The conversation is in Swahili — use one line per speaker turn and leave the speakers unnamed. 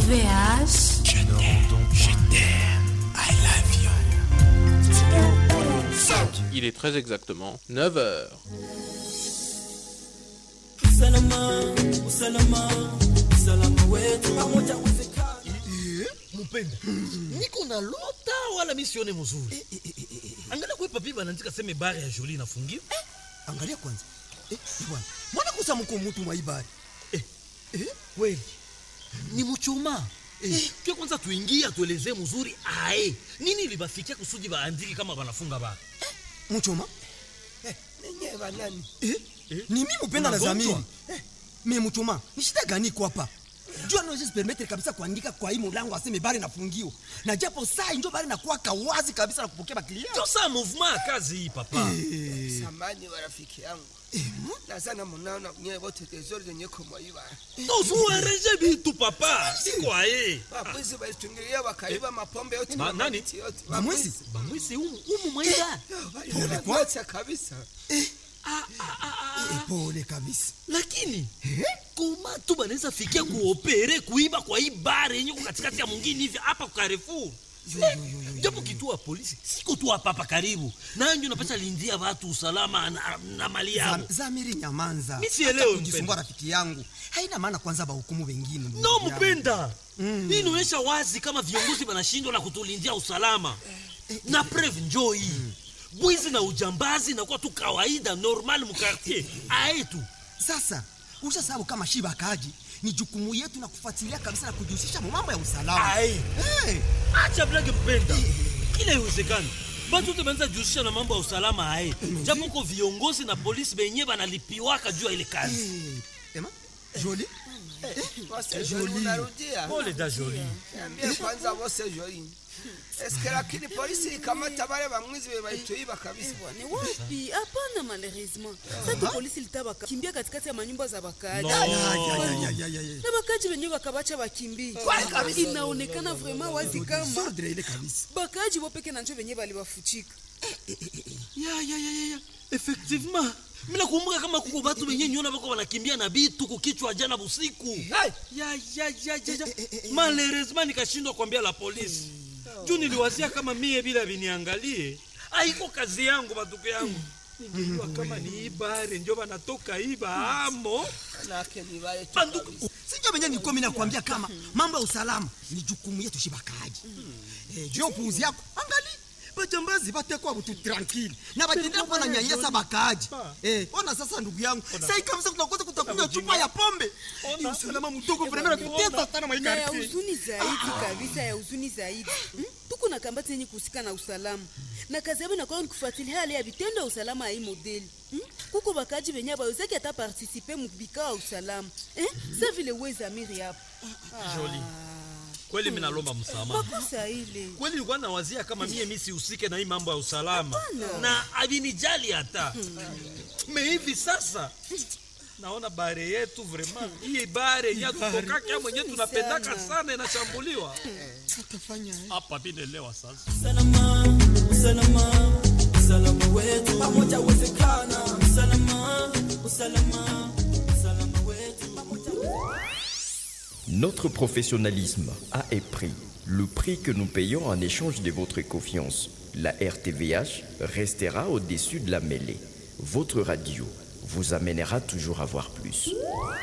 RTVH.
Je t'aime, je t'aime, I love you.
Il est très exactement 9h.
mupenda niko na lota wala misione mzuri angalia kwe papi banaandika seme bare ya joli inafungiwa
angalia kwanza eh, bwana mwana kusa mko mutu mwaibari
eh, eh, kweli ni muchuma eh, kio kwanza tuingie atuelezee mzuri ae nini libafikia kusudi baandiki kama banafunga bara
muchoma
ninyi banani
eh, ni mimi mupenda na
Unagonjwa?
zamiri eh, me muchoma ni shida gani iko hapa jua naweza permettre kabisa kuandika kwa hii mulango aseme bari nafungiwa na japo saa njo bari nakuwaka wazi kabisa na kupokea baklia
ndio saa movement ya kazi hii papa
samani wa rafiki yangu nazana munaona nyewe wote tezori zenye kumwaiba
tozuareje bitu papa siko aye
wabwizi walitungilia wakaiba mapombe yote
Ma-
na
nani?
mamiti yote
bamwezi
bamwisi umu umu mwaida
waliwacha kabisa
eh, pole kabisa
lakini koma tu banaweza fikia kuopere kuiba kwa hii bare yenye ko katikati ya mwingine hivi hapa kwa Carrefour japo kituo ya polisi siko tu hapa hapa karibu nanjo napata lindia watu usalama na, na mali yao
Zam- zamiri nyamanza
Mi sielewi,
Acha kujisumbua
mpenda.
rafiki yangu haina maana kwanza bahukumu wengine ndugu
no
yangu.
mpenda hii inaonyesha wazi kama viongozi wanashindwa na kutulindia usalama na preve njoo hii bwizi na ujambazi inakuwa tu kawaida normal mukartier aetu
sasa ushasabu kama shiba akaji ni jukumu yetu na kufuatilia kabisa na kujihusisha mu mambo ya usalama
Aye.
hey,
acha blage mpenda kila iwezekani batu te banza jihusisha na mambo ya usalama aye japo ko viongozi na polisi benye banalipiwaka juu ya ile kazi
hey. Ema, joli
wose joli munarudia
pole da joli
niambie kwanza wose joli eske lakini polisi ikamata bale bamwizi be balituiba kabisa
ni wapi hapana malheureusement sasa polisi litaba kimbia katikati ya manyumba za bakaaji
No.
Ya, ya, ya, ya, ya, ya, ya.
na bakaaji wenyewe bakabacha bakimbie inaonekana vraiment wazi kama
Sordre ile kabisa
bakaaji wopeke na njo wenyewe balibafuchika
ya ya ya ya ya effectivement mina kumbuka kama kuko batu benye nyona bako banakimbia na bitu kukichwa jana busiku ya ya ya ya ya malheureusement nikashindwa kuambia la polisi juu niliwazia kama mie bila viniangalie aiko kazi yangu batuku yangu ningejua kama ni ibare njo banatoka iba amo
manake ni bale tu
banduku
kabisa.
sinjo venye nilikuwa mimi nakwambia kama mambo ya usalama ni jukumu yetu shibakaji eh, juu ya upuuzi yako angali bajambazi batekwa butu tranquille na batendea kuwa na nyanyasa bakaaji eh, ona sasa ndugu yangu sai kabisa tunakosa kutakunywa chupa ya pombe ni usalama mdogo vrema natutesa sana
na ya
maikarti
huzuni zaidi kabisa ya huzuni zaidi hmm? tuko na kambati yenye kuhusika na usalama na kazi yabo inakuwa ni kufuatilia hali ya vitendo ya usalama ya hii modeli hmm? kuko bakaji benye bawezaki hata partisipe mubikao ya usalama eh? sa vile wezamiri hapo
Joli. kweli minalomba msamaha
makosa ile
kweli nilikuwa nawazia kama mie mi sihusike na hii mambo ya usalama na avinijali hata me hivi sasa naona bare yetu vraiment hii bare yenye tutokaka mwenye tunapendaka sana inashambuliwa hapa vinelewa sasa
Notre professionnalisme a un prix, le prix que nous payons en échange de votre confiance. La RTVH restera au-dessus de la mêlée. Votre radio vous amènera toujours à voir plus.